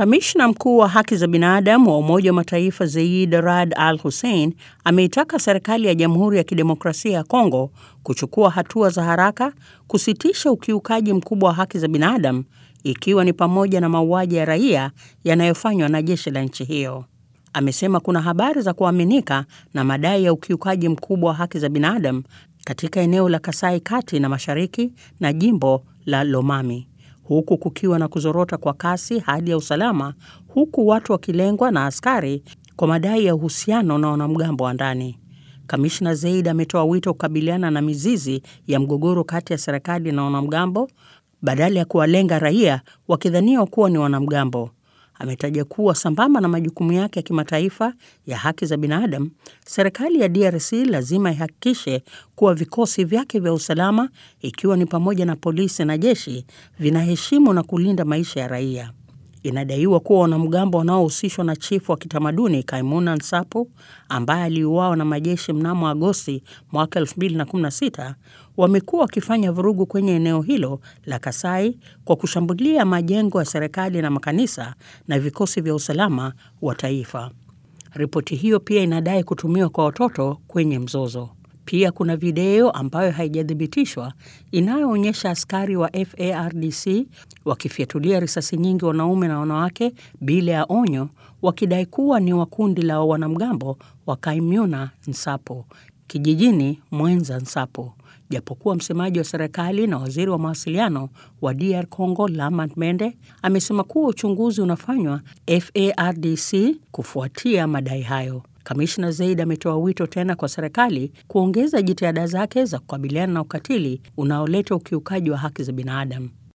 Kamishna mkuu wa haki za binadamu wa Umoja wa Mataifa Zeid Rad Al Hussein ameitaka serikali ya Jamhuri ya Kidemokrasia ya Kongo kuchukua hatua za haraka kusitisha ukiukaji mkubwa wa haki za binadamu ikiwa ni pamoja na mauaji ya raia yanayofanywa na jeshi la nchi hiyo. Amesema kuna habari za kuaminika na madai ya ukiukaji mkubwa wa haki za binadamu katika eneo la Kasai Kati na Mashariki na jimbo la Lomami huku kukiwa na kuzorota kwa kasi hali ya usalama, huku watu wakilengwa na askari kwa madai ya uhusiano na wanamgambo wa ndani. Kamishna Zeid ametoa wito kukabiliana na mizizi ya mgogoro kati ya serikali na wanamgambo badala ya kuwalenga raia wakidhaniwa kuwa ni wanamgambo. Ametaja kuwa sambamba na majukumu yake ya kimataifa ya haki za binadamu, serikali ya DRC lazima ihakikishe kuwa vikosi vyake vya usalama, ikiwa ni pamoja na polisi na jeshi, vinaheshimu na kulinda maisha ya raia. Inadaiwa kuwa wanamgambo wanaohusishwa na chifu wa kitamaduni Kaimuna Nsapu ambaye aliuawa na majeshi mnamo Agosti mwaka 2016 wamekuwa wakifanya vurugu kwenye eneo hilo la Kasai kwa kushambulia majengo ya serikali na makanisa na vikosi vya usalama wa taifa. Ripoti hiyo pia inadai kutumiwa kwa watoto kwenye mzozo. Pia kuna video ambayo haijathibitishwa inayoonyesha askari wa FARDC wakifyatulia risasi nyingi wanaume na wanawake bila ya onyo, wakidai kuwa ni wa kundi la wanamgambo wa Kaimuna Nsapo kijijini Mwenza Nsapo, japokuwa msemaji wa serikali na waziri wa mawasiliano wa DR Congo Lamant Mende amesema kuwa uchunguzi unafanywa FARDC kufuatia madai hayo. Kamishna Zeid ametoa wito tena kwa serikali kuongeza jitihada zake za kukabiliana na ukatili unaoleta ukiukaji wa haki za binadamu.